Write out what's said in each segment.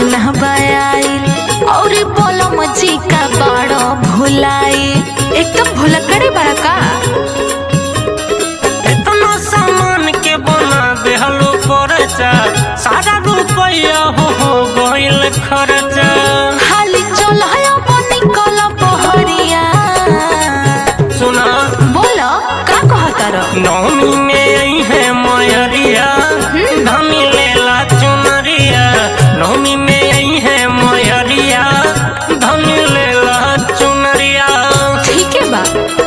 ना बयाइल और बोलम जी का बड़ो भुलाई एकदम भुलक्कड़े बड़ा का इतना सामान के बना देहलो परचा सारा रुपया हो हो गइल खर्चा खाली चल है अपनी कल पहरिया सुना बोलो का कहता रहो नौमी में आई है मयरिया धनी लेला चुनरिया नौमी में आई है मयरिया धनी लेला चुनरिया ठीक है बा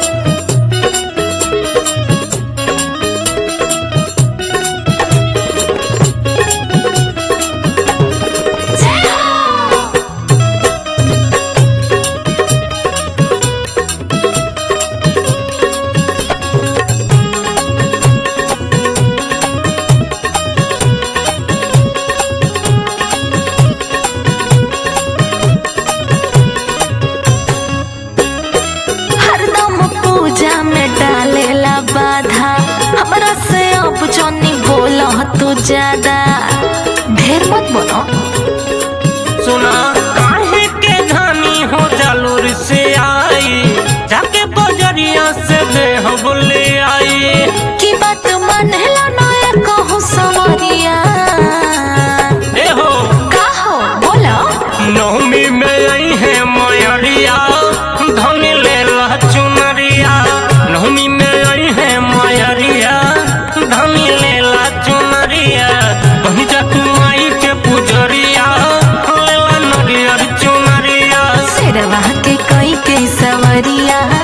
हरदम पूजा में डालेला बाधा हमरा से अब जनी बोल तू ज्यादा ढेर मत बोलो सुना काहे के धनी हो जालूर से आई जाके बजरिया से देह बोले आई की बात मानेला ना कहूँ सवरिया ए हो का हो बोलो नौमी में आई है मयरिया धनी लेला चुनरिया नौमी में आई है मयरिया धनी लेला चुनरिया कहीं जा तू आई के पुजरिया लेला नरियर चुनरिया शेरवा के कई के सवरिया